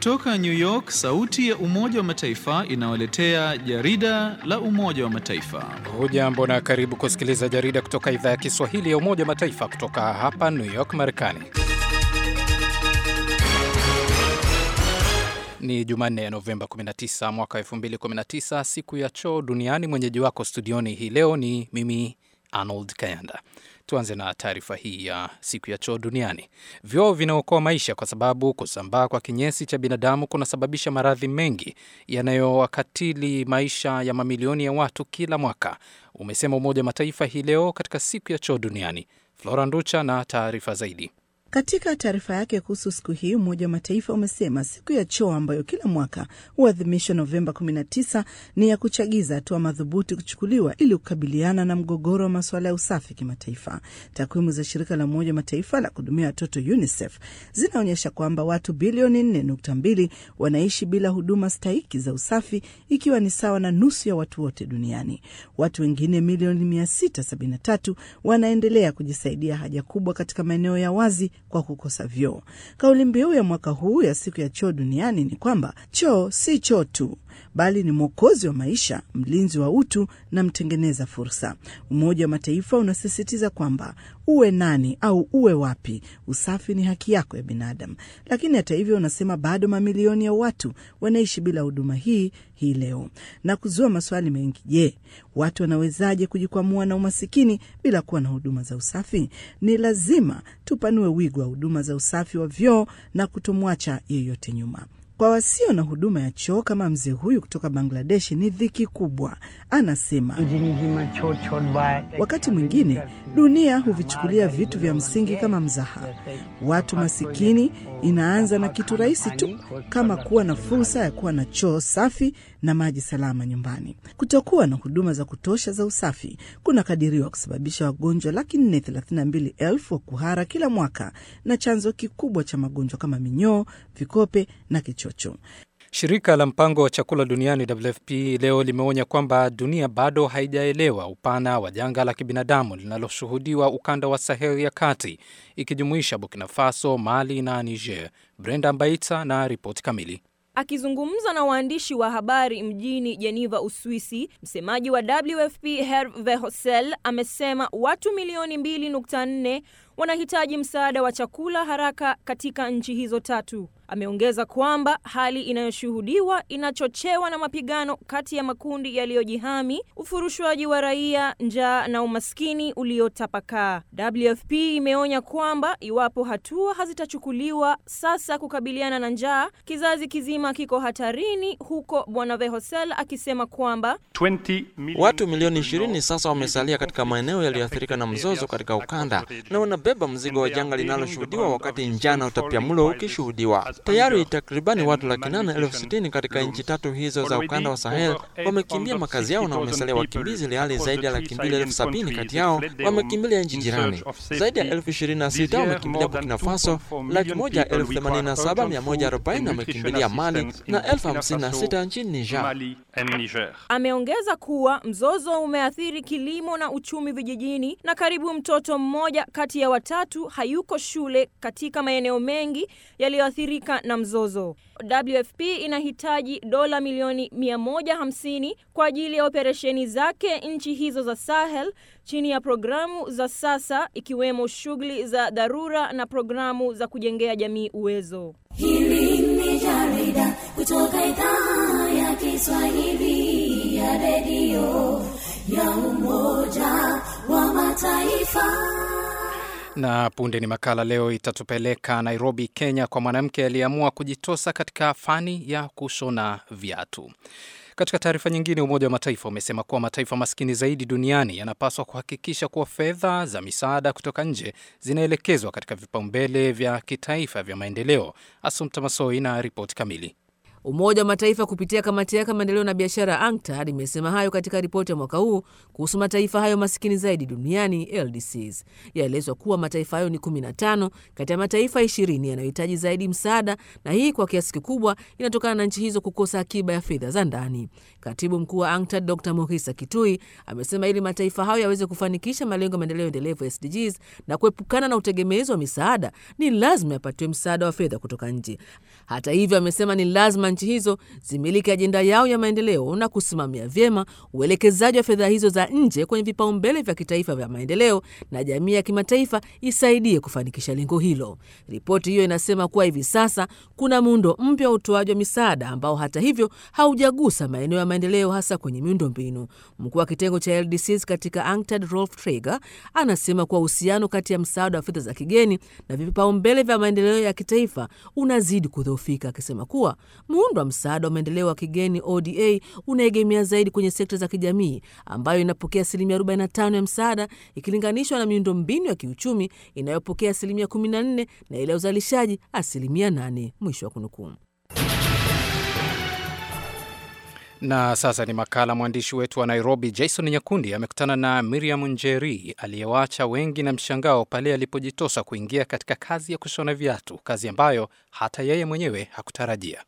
Kutoka New York, sauti ya Umoja wa Mataifa inawaletea jarida la Umoja wa Mataifa. Hujambo na karibu kusikiliza jarida kutoka idhaa ya Kiswahili ya Umoja wa Mataifa kutoka hapa New York, Marekani. Ni Jumanne ya Novemba 19 mwaka 2019, siku ya choo duniani. Mwenyeji wako studioni hii leo ni mimi Arnold Kayanda. Tuanze na taarifa hii ya siku ya choo duniani. Vyoo vinaokoa maisha kwa sababu kusambaa kwa kinyesi cha binadamu kunasababisha maradhi mengi yanayowakatili maisha ya mamilioni ya watu kila mwaka, umesema Umoja wa Mataifa hii leo katika siku ya choo duniani. Flora Nducha na taarifa zaidi. Katika taarifa yake kuhusu siku hii, Umoja wa Mataifa umesema siku ya choo ambayo kila mwaka huadhimishwa Novemba 19 ni ya kuchagiza hatua madhubuti kuchukuliwa ili kukabiliana na mgogoro wa masuala ya usafi kimataifa. Takwimu za shirika la Umoja wa Mataifa la kuhudumia watoto UNICEF zinaonyesha kwamba watu bilioni 4.2 wanaishi bila huduma stahiki za usafi, ikiwa ni sawa na nusu ya watu wote duniani. Watu wengine milioni 673 wanaendelea kujisaidia haja kubwa katika maeneo ya wazi kwa kukosa vyoo. Kauli mbiu ya mwaka huu ya siku ya choo duniani ni kwamba choo si choo tu, bali ni mwokozi wa maisha, mlinzi wa utu na mtengeneza fursa. Umoja wa Mataifa unasisitiza kwamba uwe nani au uwe wapi, usafi ni haki yako ya binadamu. Lakini hata hivyo, unasema bado mamilioni ya watu wanaishi bila huduma hii hii leo na kuzua maswali mengi. Je, watu wanawezaje kujikwamua na umasikini bila kuwa na huduma za usafi? Ni lazima tupanue wigo wa huduma za usafi wa vyoo na kutomwacha yeyote nyuma. Kwa wasio na huduma ya choo kama mzee huyu kutoka Bangladesh ni dhiki kubwa. Anasema wakati mwingine dunia huvichukulia vitu vya msingi kama mzaha. Watu masikini inaanza na kitu rahisi tu kama kuwa na fursa ya kuwa na choo safi na maji salama nyumbani. Kutokuwa na huduma za kutosha za usafi kunakadiriwa kusababisha wagonjwa laki nne thelathini na mbili elfu wa kuhara kila mwaka na chanzo kikubwa cha magonjwa kama minyoo, vikope na kichocho. Shirika la mpango wa chakula duniani WFP leo limeonya kwamba dunia bado haijaelewa upana wa janga la kibinadamu linaloshuhudiwa ukanda wa Sahel ya kati ikijumuisha Burkina Faso, Mali na Niger. Brenda Mbaita na ripoti kamili. Akizungumza na waandishi wa habari mjini Geneva, Uswisi, msemaji wa WFP Herve Verheusen amesema watu milioni 2.4 wanahitaji msaada wa chakula haraka katika nchi hizo tatu. Ameongeza kwamba hali inayoshuhudiwa inachochewa na mapigano kati ya makundi yaliyojihami, ufurushwaji wa raia, njaa na umaskini uliotapakaa. WFP imeonya kwamba iwapo hatua hazitachukuliwa sasa kukabiliana na njaa, kizazi kizima kiko hatarini, huko Bwana Vehosel akisema kwamba watu milioni 20 sasa wamesalia katika maeneo yaliyoathirika na mzozo katika ukanda na wanabeba mzigo wa janga linaloshuhudiwa wakati njaa na utapiamlo ukishuhudiwa. Tayari takribani watu laki nane elfu sitini katika nchi tatu hizo za ukanda wa Sahel wamekimbia makazi yao na wamesalia wakimbizi, ili hali zaidi ya laki mbili elfu sabini kati yao wamekimbilia nchi jirani. Zaidi ya elfu ishirini na sita wamekimbilia Burkina Faso, laki moja elfu themanini na saba mia moja arobaini wamekimbilia Mali na elfu hamsini na sita nchini Niger. Ameongeza kuwa mzozo umeathiri kilimo na uchumi vijijini na karibu mtoto mmoja kati ya watatu hayuko shule katika maeneo mengi yaliyoathirika na mzozo. WFP inahitaji dola milioni 150 kwa ajili ya operesheni zake nchi hizo za Sahel chini ya programu za sasa ikiwemo shughuli za dharura na programu za kujengea jamii uwezo. Hili ni jarida kutoka idhaa ya Kiswahili ya redio ya Umoja wa Mataifa. Na punde ni makala leo itatupeleka Nairobi, Kenya, kwa mwanamke aliyeamua kujitosa katika fani ya kushona viatu. Katika taarifa nyingine, Umoja wa Mataifa umesema kuwa mataifa maskini zaidi duniani yanapaswa kuhakikisha kuwa fedha za misaada kutoka nje zinaelekezwa katika vipaumbele vya kitaifa vya maendeleo. Asumta Masoi na ripoti kamili. Umoja wa Mataifa kupitia kamati yake ya maendeleo na biashara ya UNCTAD imesema hayo katika ripoti ya mwaka huu kuhusu mataifa hayo masikini zaidi duniani LDCs. Yaelezwa kuwa mataifa hayo ni 15 kati ya mataifa 20 yanayohitaji zaidi msaada, na hii kwa kiasi kikubwa inatokana na nchi hizo kukosa akiba ya fedha za ndani. Katibu mkuu wa UNCTAD Dr Mohisa Kitui amesema ili mataifa hayo yaweze kufanikisha malengo ya maendeleo endelevu SDGs na kuepukana na utegemezi wa misaada, ni lazima yapatiwe msaada wa fedha kutoka nje. Hata hivyo, amesema ni lazima nchi hizo zimiliki ajenda yao ya maendeleo na kusimamia vyema uelekezaji wa fedha hizo za nje kwenye vipaumbele vya kitaifa vya maendeleo, na jamii ya kimataifa isaidie kufanikisha lengo hilo. Ripoti hiyo inasema kuwa hivi sasa kuna muundo mpya wa utoaji wa misaada ambao hata hivyo haujagusa maeneo ya maendeleo, hasa kwenye miundo mbinu. Mkuu wa kitengo cha LDCs katika UNCTAD Rolf Traeger anasema kuwa uhusiano kati ya msaada wa fedha za kigeni na vipaumbele vya maendeleo ya kitaifa unazidi kudhoofika, akisema kuwa muundo wa msaada wa maendeleo wa kigeni ODA unaegemea zaidi kwenye sekta za kijamii ambayo inapokea asilimia 45 ya msaada ikilinganishwa na miundo mbinu ya kiuchumi inayopokea asilimia 14 na ile ya uzalishaji asilimia 8. Mwisho wa kunukuu. Na sasa ni makala. Mwandishi wetu wa Nairobi Jason Nyakundi amekutana na Miriam Njeri aliyewaacha wengi na mshangao pale alipojitosa kuingia katika kazi ya kushona viatu, kazi ambayo hata yeye mwenyewe hakutarajia.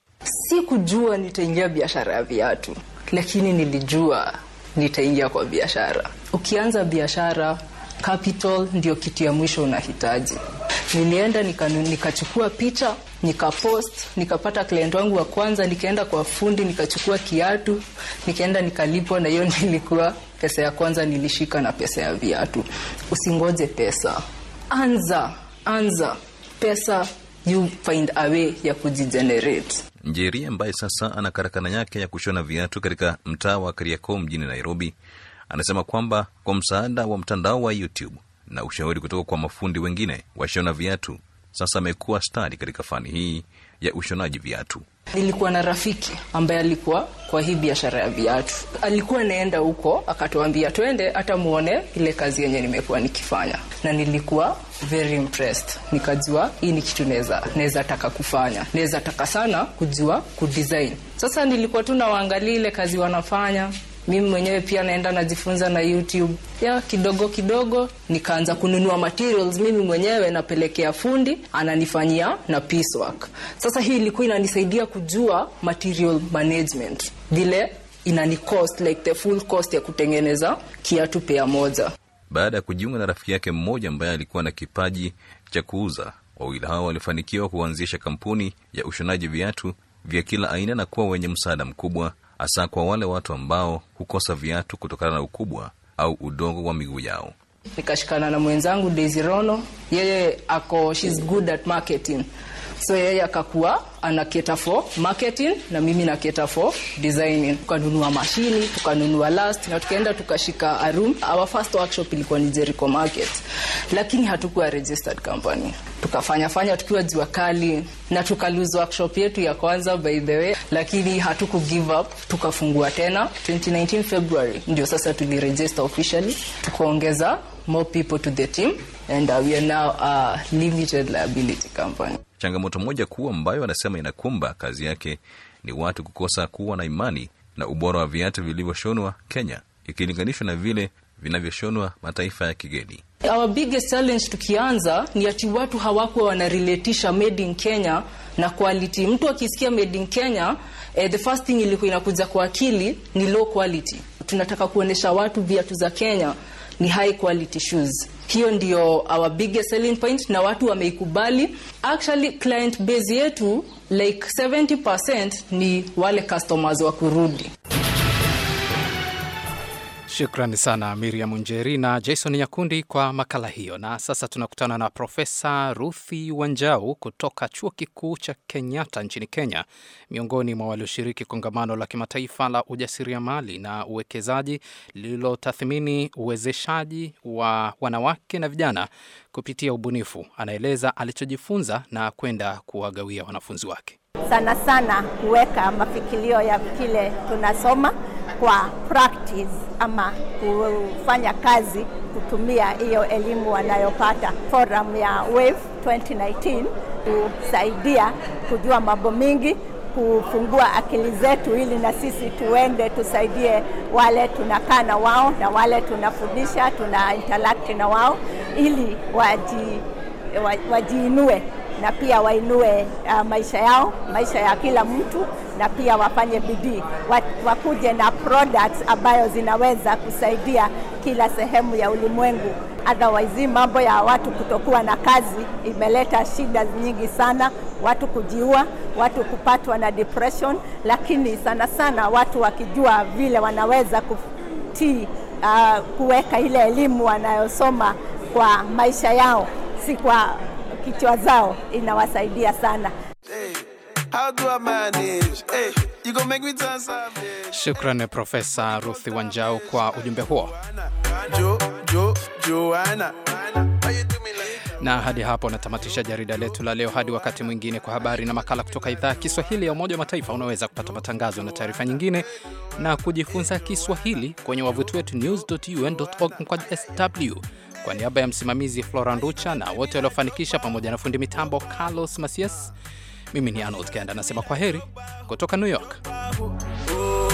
Sikujua nitaingia biashara ya viatu, lakini nilijua nitaingia kwa biashara. Ukianza biashara, capital ndio kitu ya mwisho unahitaji. Nilienda nikachukua nika picha nikapost, nikapata client wangu wa kwanza, nikaenda kwa fundi nikachukua kiatu, nikaenda nikalipwa, na hiyo nilikuwa pesa ya kwanza nilishika na pesa ya viatu. Usingoje pesa, anza anza, pesa you find a way ya kujigenerate. Njeri ambaye sasa ana karakana yake ya kushona viatu katika mtaa wa Kariakoo mjini Nairobi, anasema kwamba kwa msaada wa mtandao wa YouTube na ushauri kutoka kwa mafundi wengine washona viatu, sasa amekuwa stadi katika fani hii ya ushonaji viatu. Nilikuwa na rafiki ambaye alikuwa kwa hii biashara ya viatu, alikuwa naenda huko, akatuambia twende hata muone ile kazi yenye nimekuwa nikifanya, na nilikuwa very impressed. Nikajua hii ni kitu naweza naweza taka kufanya, naweza taka sana kujua kudesign. Sasa nilikuwa tu nawaangalia ile kazi wanafanya mimi mwenyewe pia naenda najifunza na YouTube ya kidogo kidogo, nikaanza kununua materials mimi mwenyewe, napelekea fundi ananifanyia na piecework. Sasa hii ilikuwa inanisaidia kujua material management, vile inani cost like the full cost ya kutengeneza kiatu pea moja. Baada ya kujiunga na rafiki yake mmoja ambaye alikuwa na kipaji cha kuuza, wawili hao walifanikiwa kuanzisha kampuni ya ushonaji viatu vya kila aina na kuwa wenye msaada mkubwa hasa kwa wale watu ambao hukosa viatu kutokana na ukubwa au udogo wa miguu yao. Nikashikana na mwenzangu Daisy Rono, yeye ako she's good at marketing, so yeye akakuwa ana cater for marketing na mimi na cater for designing. Tukanunua mashini, tukanunua last na tukaenda tukashika a room. Our first workshop ilikuwa ni Jericho Market, lakini hatukuwa registered company. Tukafanya fanya tukiwa jua kali na tuka lose workshop yetu ya kwanza by the way, lakini hatuku give up, tukafungua tena 2019 February, ndio sasa tuliregister officially, tukaongeza more people to the team and uh, we are now a limited liability company. Changamoto moja kuu ambayo anasema inakumba kazi yake ni watu kukosa kuwa na imani na ubora wa viatu vilivyoshonwa Kenya ikilinganishwa na vile vinavyoshonwa mataifa ya kigeni. Our biggest challenge tukianza ni ati watu hawakuwa wanarelatisha made in Kenya na quality. Mtu akisikia made in Kenya eh, the first thing ilikuwa inakuja kwa akili ni low quality. Tunataka kuonesha watu viatu za Kenya ni high quality shoes. Hiyo ndio our biggest selling point na watu wameikubali. Actually client base yetu like 70% ni wale customers wa kurudi. Shukrani sana Miriam Njeri na Jason Nyakundi kwa makala hiyo. Na sasa tunakutana na Profesa Ruthi Wanjau kutoka chuo kikuu cha Kenyatta nchini Kenya, miongoni mwa walioshiriki kongamano la kimataifa la ujasiriamali na uwekezaji lililotathmini uwezeshaji wa wanawake na vijana kupitia ubunifu. Anaeleza alichojifunza na kwenda kuwagawia wanafunzi wake. Sana sana kuweka mafikilio ya kile tunasoma kwa practice ama kufanya kazi kutumia hiyo elimu wanayopata. Forum ya WAVE 2019 kusaidia kujua mambo mingi kufungua akili zetu ili na sisi tuende tusaidie wale tunakaa na wao na wale tunafundisha, tuna interact na wao ili waji, wajiinue na pia wainue uh, maisha yao, maisha ya kila mtu, na pia wafanye bidii, wakuje na products ambayo zinaweza kusaidia kila sehemu ya ulimwengu. Otherwise, mambo ya watu kutokuwa na kazi imeleta shida nyingi sana, watu kujiua, watu kupatwa na depression, lakini sana sana watu wakijua vile wanaweza kutii uh, kuweka ile elimu wanayosoma kwa maisha yao, si kwa kichwa zao, inawasaidia sana. Shukran Profesa Ruthi Wanjau kwa ujumbe huo. Jo, jo, Joanna. Na hadi hapo natamatisha jarida letu la leo. Hadi wakati mwingine, kwa habari na makala kutoka idhaa ya Kiswahili ya Umoja wa Mataifa. Unaweza kupata matangazo na taarifa nyingine na kujifunza Kiswahili kwenye wavuti wetu news.un.org sw. Kwa niaba ya msimamizi Flora Nducha na wote waliofanikisha, pamoja na fundi mitambo Carlos Masias, mimi ni Arnold Kenda nasema kwa heri kutoka New York. Oh.